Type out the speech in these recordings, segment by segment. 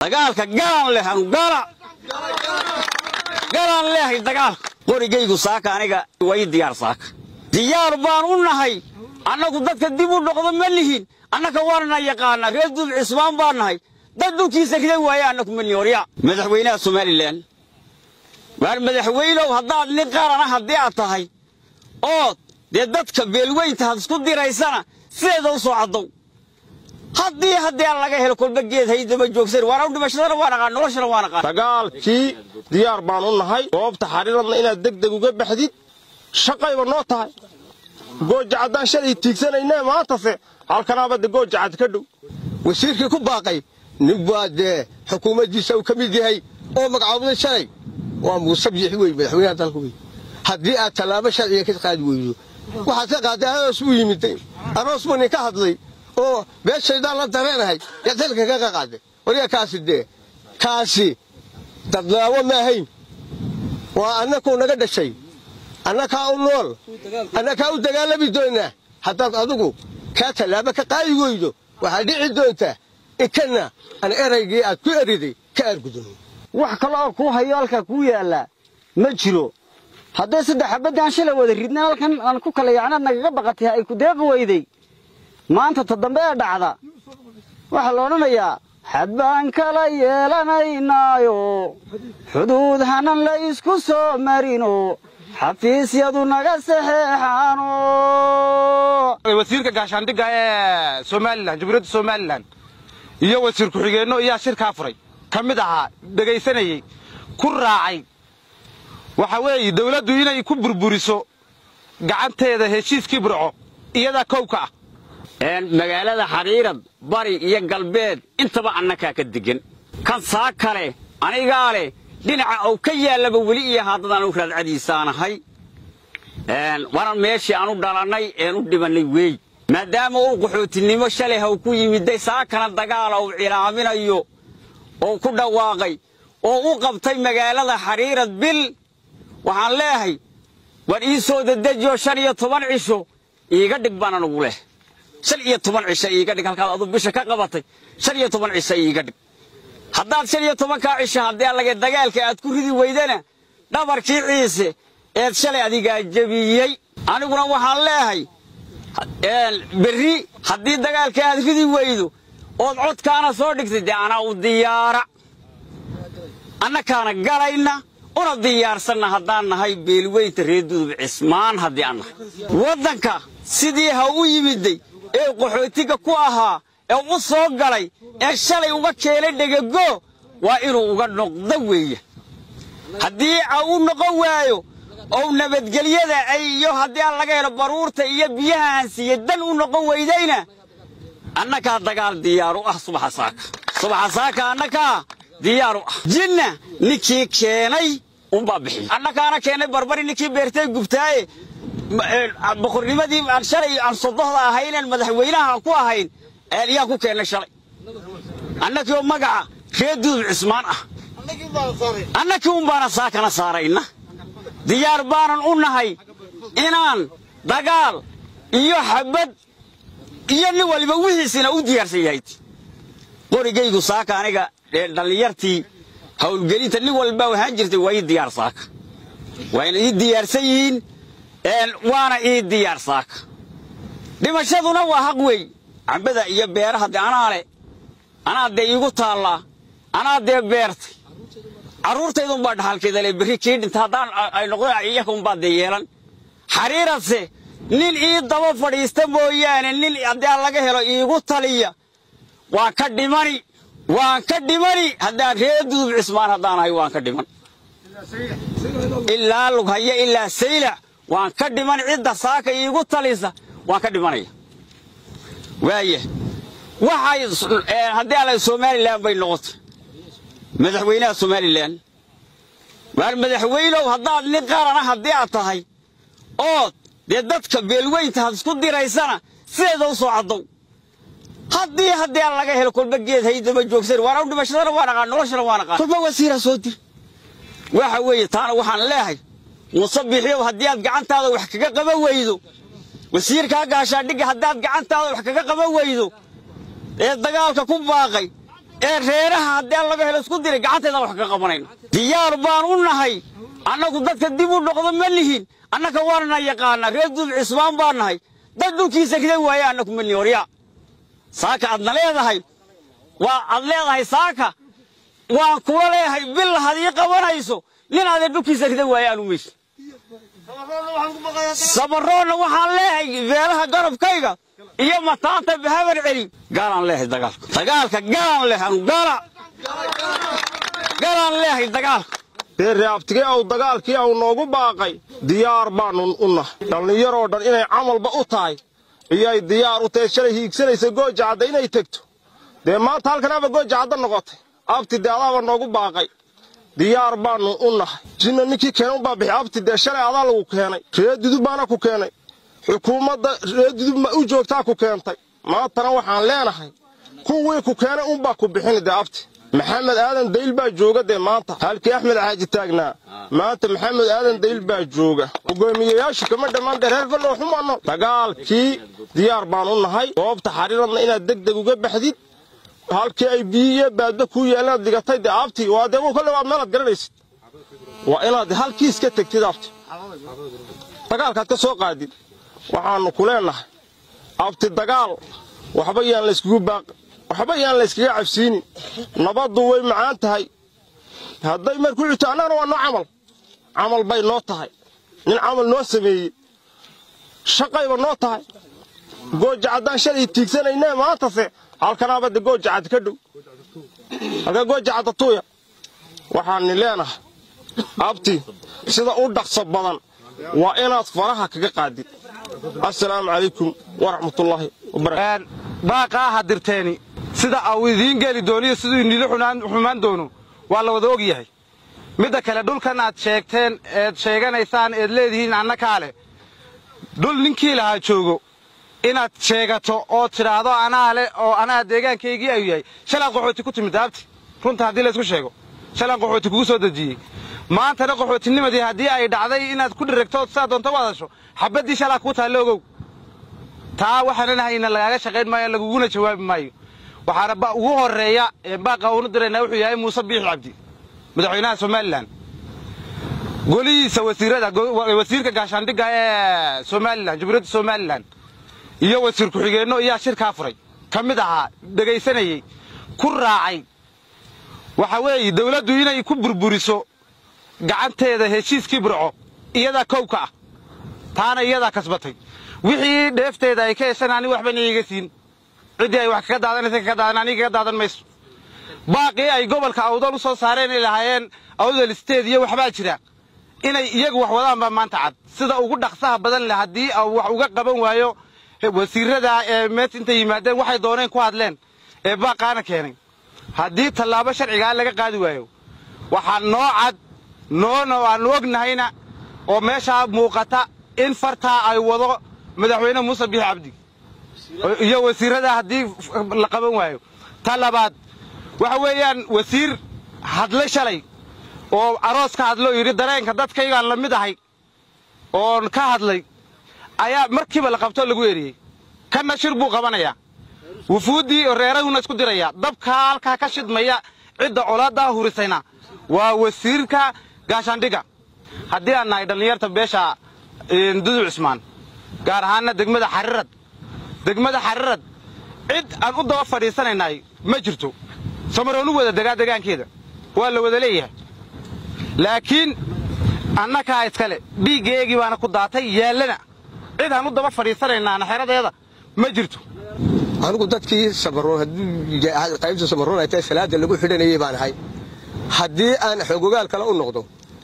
dagaalka galaan leh anu gala galaan leehay dagaalka qorigaygu saaka aniga way diyaar saaka diyaar baan u nahay annagu dadka dib u noqdo ma lihin annaka waanana yaqaanaa reer duub cismaan baan nahay dad dhulkiisa ridan waaye annaku ma lihin warya madaxweynaha somalilan waar madaxweynow haddaad nin qarana haddii aad tahay oo dee dadka beelweynta had isku diraysana sideeda u soo caddow haddii haddii aan laga helo kolba geed haydaba joogsan waana dhimashadana waa naqaan noloshana waa naqaan dagaalkii diyaar baan u nahay goobta xariiradna inaad degdeg uga baxdid shaqayba noo tahay gooja caddaan shalay tiigsanayne maantase halkanaaba de gooja cad ka dhow wasiirkii ku baaqay nin baa dee xukuumaddiisa uu ka mid yahay oo magacaabday shalay waa muuse biixi wey madaxweynaha dalka wey haddii aad tallaabo sharciga ka qaadi weydo waxaad ka qaaday aroos buu yimiday aroos buu nin ka hadlay oo beeshaydaan la dareenahay yaad halka kaga qaaday waryaa kaasi dee kaasi dadlaawo ma ahayn waa annakuu naga dhashay annakaa u nool annakaa u dagaalami doonaa haddaad adigu kaa tallaabo ka qaadi weydo waxaad dhici doontaa inkana aan eraygii aad ku eriday ka aargudun wax kale oo kuu hayo halkaa kuu yaallaa ma jiro haddee saddex xabadaan shalay wada ridna halkan aan ku kala yacnaad nagaga baqatay ay ku deeqi weyday maanta ta dambe ee dhacda waxaa la odhanayaa xad baan kala yeelanaynaayo xuduud hanan la isku soo marino xafiisyadu naga saxeexaano wasiirka gaashaandhigga ee somalilan jamhuuriyadda somalilan iyo wasiir ku-xigeenno ayaa shirkaa furay ka mid ahaa dhegaysanayey ku raacay waxa weeye dawladdu inay ku burburiso gacanteeda heshiiskii burco iyadaa kowka ah magaalada xariirad bari iyo galbeed intaba annakaa ka degan kan saa kale anigaa leh dhinaca uu ka yaallaba weli iyo haddadaan u raadcadiisaanahay waana meeshii aanu dhalannay een u dhibannay weey maadaama uu qaxootinimo shalay haw ku yimiday saakana dagaala uu cilaaminayo oo ku dhawaaqay oo u qabtay magaalada xariirad bil waxaan leehay war ii soo dedejiyo shan iyo toban cisho iiga dhig baan anugu leh shan iyo toban cisho iiga dhig halkaad adu bisha ka qabatay shan iyo toban cisho iiga dhig haddaad shan iyo tobankaa cisho haddii allage dagaalka aad ku ridi weydana dhabarkii ciise eed shalay adigaa jebiyey aniguna waxaan leehay berri haddii dagaalka aad ridi weydo ood codkaana soo dhigtay dee anaa u diyaara annakaana galayna una diyaarsanna haddaan nahay beelweynta reer dudub cismaan haddii aan nahay waddanka sidii ha u yimiday ee qaxootiga ku ahaa ee u soo galay ee shalay uga keenay dhegego waa inuu uga noqdo weeye haddii a u noqon waayo ou nabadgelyada ay iyo haddii aan laga helo baruurta iyo biyaha aan siiye dan u noqon weydayna annakaa dagaal diyaaru ah subaxa saaka subaxa saaka annakaa diyaaru ah jinna ninkii keenay unbaa bixiy annakaana keenay barbari ninkii beertay gubtaaye boqornimadii aan shalay aan sodohda ahaynen madaxweynaha ku ahayn yaa ku keennay shalay annakiioo magaca reer duudub cismaan ah annakii un baana saakana saarayna diyaar baanan u nahay inaan dagaal iyo xabad iyo nin waliba wixiisina u diyaarsan yahay qorigaygu saaka aniga dhallinyartii hawlgelinta nin walbaa wahaan jirtay waa ii diyaar saaka waayna ii diyaarsan yihiin waana ii diyaar saaka dhimashaduna waa haq wey cambada iyo beeraha dee anaa le anaa dee iigu taallaa anaa dee beertay carruurtaydunbaa dhaxalkeeda le berri kii dhinta haddaan ay noqdo iyakunbaa dee yeelan xariiradse nin ii daba fadhiista mooyaane nin haddii aan laga helo iigu taliya waan ka dhimani waan ka dhimani haddaan reer dudub cismaan haddaan ahay waan ka dhiman ilaa lughaya ilaa saylac waan ka dhiman cidda saaka iigu talisa waan ka dhimanaya waaya waxay haddii alla somalilan bay noqotay madaxweynaha somalilan waar madaxweynow haddaad nin qarana haddii aad tahay ood dee dadka beelweynta had isku diraysana sideeda u soo caddow haddii haddii aan laga helo kolba geed haydaba joogsan waana dhimashadana waa naqaan noloshana waa naqaan kolba wasiira soo dir waxa weeye taana waxaan leehay muuse bixiyow haddii aad gacantaada wax kaga qaban weydo wasiirkaa gaashaandhigga haddaad gacantaada wax kaga qaban weydo ee dagaalka ku baaqay ee reeraha haddii laga helo isku diray gacanteedaan wax ka qabanayna diyaar baan u nahay annagu dadka dib u dhoqdo ma lihin annaka waanana yaqaanaa reer duub cismaan baan nahay dad dhulkiisa ridan waaye annaku ma lihin waryaa saaka aadna leedahay waa aad leedahay saaka waan kula leeyahay bil hadii qabanayso nin aadee dhulkiisa ridan waaye aanu mayso sabaroonna waxaan leeyahay beelaha garabkayga iyo mataanta bahabar celi gaalaan leeyahay dagaalka dagaalka galaan leeyahay anu gaala galaan leeyahay dagaalka dee reabtigee aw dagaalkii aw noogu baaqay diyaar baannu u nahay dhallinyaroo dhan inay camalba u tahay iyoay diyaar u tahay shalay hiigsanaysa gooja cadda inay tegto dee maanta halkanaaba gooja cadda noqotay abti dee adaaba noogu baaqay diyaar baannu u nahay jinna ninkii keena unbaa bixi abti dee shalay adaa lagu keenay reer dudub baana ku keenay xukuumadda reer dudub ma u joogtaa ku keentay maantana waxaan leenahay kuwii ku keenay unbaa ku bixini dee abti maxamed aadan dayl baa jooga dee maanta halkii axmed xaaji taagnaa maanta maxamed aadan dayl baa jooga hogaamiyayaashu kama dhammaan dee reer falloo xumaano dagaalkii diyaar baan u nahay goobta xariiradna inaad deg deg uga baxdid halkii ay biyo iyo baadba kuu yeelanaad dhigatay dee abti waa dee kolle waad meelaad garanaysid waa inaad halkii iska tegtid abti dagaalkaad ka soo qaadid waxaannu ku leennahay abti dagaal waxba yaan layskugu baaqi waxba yaan layskaga cabsiinin nabaddu way macaan tahay hadday mar ku xigto annagana waa noo camal camal bay noo tahay nin camal noo sameeyey shaqayba noo tahay gooja caddaan shalay tiigsanaynee maantase halkanaaba de gooja cadd ka dhow halka gooja cadda tuuya waxaanni leenahay abti sida u dhaqso badan waa inaad faraha kaga qaadid assalaamu calaykum waraxmatullaahi wabarakatu baaqaa hadirteeni sida au idiin geli dooniyo siduu inila xumaan doono waa la wada og yahay midda kale dhulkan aad sheegteen eed sheeganaysaan eed leedihiin annakaa leh dhul ninkii lahaa joogo inaad sheegato oo tidhaahdo anaa leh oo anaa deegaankaygii ayuu yahay shalaad qaxooti ku timid daabti runta haddii laysku sheego shalaan qaxooti kugu soo dejiyey maantana qaxootinimadii haddii ay dhacday inaad ku dhiragtood sidaa doonta u hadasho xabaddii shalaa kuu taalle ogow taa waxaanan hayna lagaaga shaqayn maayo laguguna jawaabi maayo waxaana ugu horreeya ee baaqa uunu diraynaa wuxuu yahay muuse biixi cabdi madaxweynaha somalilan golihiisa wasiirada wasiirka gaashaandhigga ee somalilan jamhuuriyadda somalilan iyo wasiir ku-xigeenno iyaa shirkaa furay ka mid ahaa dhegaysanayey ku raacay waxa weeye dawladdu inay ku burburiso gacanteeda heshiiskii burco iyadaa kowka ah taana iyadaa kasbatay wixii dheefteeda ay ka heshan ani waxbana iiga siin ciddii ay wax kaga daadanaysa kaga daadan aniga kaga daadan mayso baaqii ay gobolka awdal u soo saareen ay lahaayeen awdal isteed iyo waxbaa jira inay iyagu wax wadaan baa maanta cad sida ugu dhaqsaha badan leh haddii wax uga qaban waayo wasiirada ee mees intay yimaadeen waxay dooneen ku hadleen ee baaqaana keenay haddii tallaabo sharcigaa laga qaadi waayo waxaa noo cad noona aanu ognahayna oo meeshaa muuqata in fartaa ay wado madaxweyne muuse biixi cabdi iyo wasiirada haddii la qaban waayo ta labaad waxa weeyaan wasiir hadlay shalay oo aroos ka hadlo yidhi dareenka dadkaygaan la mid ahay oon ka hadlay ayaa markiiba la qabtoo lagu eriyey kanna shir buu qabanayaa wufuuddii reerahuna isku diraya dabkaa halkaa ka shidmaya cidda colaaddaa hurisayna waa wasiirka gaashaandhigga haddii aan nahay dhallinyarta beesha dudu cismaan gaar ahaanna degmada xarirad degmada xarirad cid aan u daba fadhiisanaynaay ma jirto samaroonu wada degaa degaankeeda waa la wada leeyahay laakiin annakaa iskale dhiiggeegii baana ku daatay yaallana cid aan u daba fadhiisanaynaana xeradeeda ma jirto anigu dadkii samaroon haddii qaybta samaroon ay tahay salaada lagu xidhanayay baan ahay haddii aan xogogaal kale u noqdo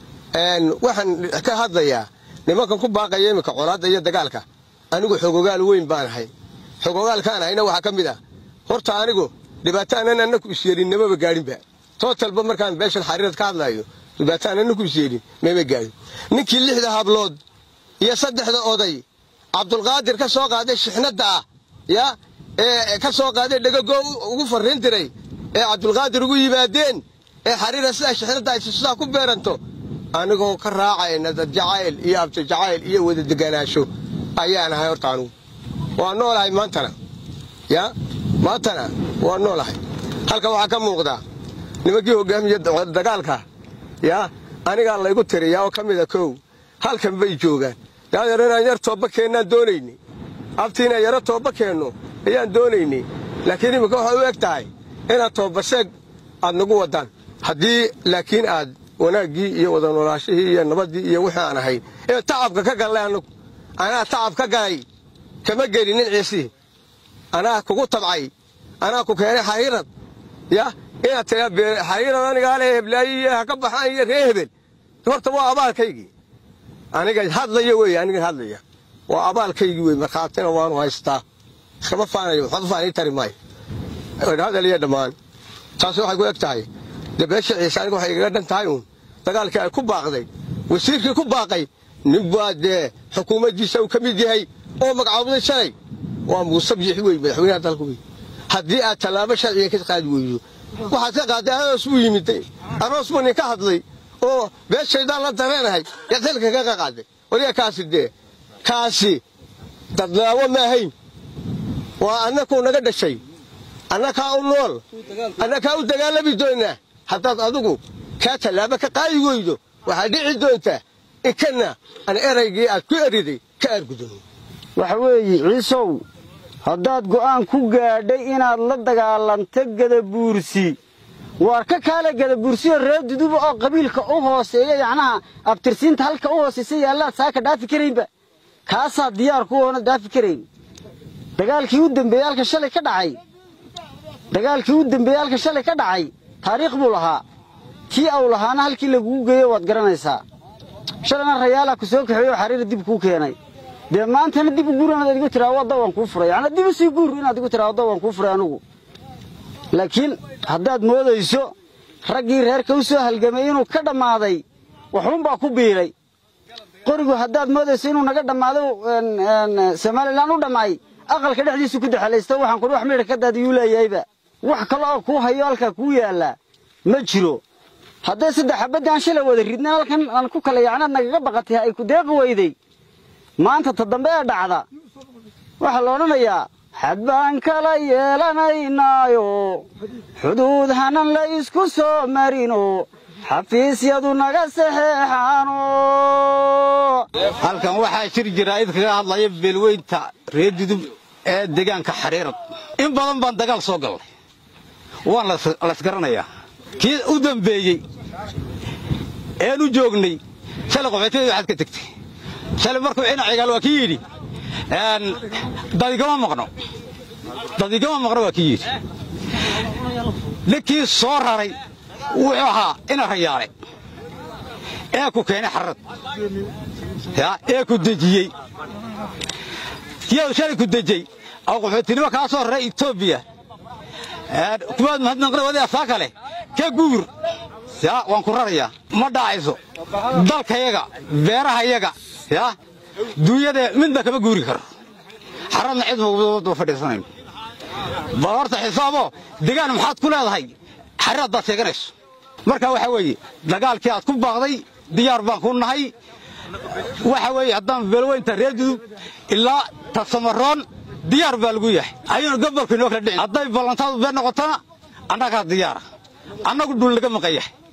waxaan ka hadlayaa nimankan ku baaqaya iminka colaadda iyo dagaalka anigu xogogaal weyn baan ahay xogogaalkaan ahayna waxaa ka mid ah horta anigu dhibaato aanan annaku isyeelin namaba gaadhinba tootalba markaan beeshan xariirad ka hadlayo dhibaato aan annaku isyeelin mama gaadhin ninkii lixda hablood iyo saddexda oday cabdulqaadir ka soo qaaday shixnadda ah ya ee ka soo qaaday dhegagoo ugu farriin diray ee cabdulqaadir ugu yimaadeen ee xariira sidaa shixnadda ay sidaa ku beeranto anigoo ka raacayna dad jacayl iyo abti jacayl iyo wada deganaansho ayaan ahay horta anugu waa noolahay maantana ya maantana waa noolahay halkan waxaa ka muuqda nimankii hogaamiya dagaalka yaa anigaa laygu tiriyaa oo ka mida kow halkan bay joogaan daadeer inaan yar toobba keennaan doonaynay abti inaan yaro toobba keenno ayaan doonaynay laakiin iminka waxay u eg tahay inaad toobbaseeg aad nagu waddaan haddii laakiin aad wanaaggii iyo wada noolaashihii iyo nabaddii iyo wixii aan ahayn ee tacabka ka gallay annagu anaa tacab ka galay kama gelinin ciisihii anaa kugu tabcay anaa ku keenay xariirad ya inaad tiraa xariirad anigaa le heblaayi iyo ha ka baxaan iyo ree hebel horta waa abaalkaygii aniga hadlaya wey aniga hadlaya waa abaalkaygii wey markhaatina waanu haystaa iskama faanayo waxba faanii tari maayo hadal iyo dhammaan taasi waxay ku eg tahay dee beesha ciise aniga waxay igaga dhan tahay uun dagaalkii ay ku baaqday wasiirkii ku baaqay nin baa dee xukuumaddiisa uu ka mid yahay oo magacaabday shalay waa muuse biixi wey madaxweynaha dalka wey haddii aad tallaabo sharciga ka qaadi weydo waxaad ka qaaday aroos buu yimid aroos buu nin ka hadlay oo beeshaydaan la dareenahay yaad xilka kaga qaaday waliga kaasi dee kaasi dadlaawo ma ahayn waa annakuu naga dhashay annakaa u nool annakaa u dagaalami doonaa haddaad adigu kaa tallaabo ka qaadi weydo waxaad dhici doontaa inkana aan eraygii aad ku eriday ka aargudun waxa weeye ciisow haddaad go'aan ku gaadhay inaad la dagaalanto gadabuursi waar ka kaale gadabuursiyo reer duduba oo qabiilka u hooseeya yacnaha abtirsiinta halka u hoosaysa yaallaad saaka dhaafi karaynba kaasaa diyaar ku oona dhaafi karayn dagaalkii u dembeeyey halka shalay ka dhacay dagaalkii u dembeeyey halka shalay ka dhacay taariikh buu lahaa kii au lahaana halkii lagugu geeyo waad garanaysaa shalayna rayaalaa ku soo kaxeeyo oo xariira dib kuu keenay dee maantana dib u guur inaad igu tiraa wadda waan kuu furay yacnaa dib u sii guur inaad igu tiraa wadda waan kuu furay anugu laakiin haddaad moodayso raggii reerka u soo halgamay inuu ka dhammaaday waxuunbaa ku biilay qorigu haddaad moodayso inuu naga dhammaado somalilan u dhammaay aqalka dhexdiisu ku daxalaysto waxaan kudhi wax midha ka daadiyuu leeyahayba wax kale oo kuu hayo halkaa kuu yaallaa ma jiro hadday saddex xabaddi aan shalay wada ridna halkan aan ku kala yacnaad nagaga baqatay ay ku deeqi weyday maanta ta dambe ee dhacda waxaa la odhanayaa xad baan kala yeelanaynaayo xuduud hanan la isku soo marino xafiisyadu naga saxeexaano halkan waxaa jir jira id kaga hadlaya beelweynta reer dudub ee deegaanka xariirad in badan baan dagaal soo gallay waan laysgaranayaa kii u dambeeyey een u joognay shalay qoxootiyadii waxaad ka tegtay shalay markuu cina cigaal waa kii yidhi dadigama maqno dadigama maqno waa kii yidhi ninkii soo raray wuxuu ahaa ina rayaale ee ku keenay xarad ee ku dejiyey kiyadu shalay ku dejey oo qaxootinimo kaa soo raray etoobiya kuwaad mahadnaqna wadayaa saa kale ka guur ya waan ku rarayaa ma dhacayso dalkayaga beerahayaga ya duunyada midna kama guuri karo xaradna cid mawdaba fadhiisanayn bal horta xisaabo degaan maxaad ku leedahay xarad baad sheeganayso marka waxa weeye dagaalkii aad ku baaqday diyaar baan ku nahay waxa weeye haddaan beelweynta reer dudub ilaa tasamaroon diyaar baa lagu yahay ayuuna gobolku inoo kala dhicin hadday ballantaadu been noqotona annagaa diyaara annagu dhul laga maqan yahay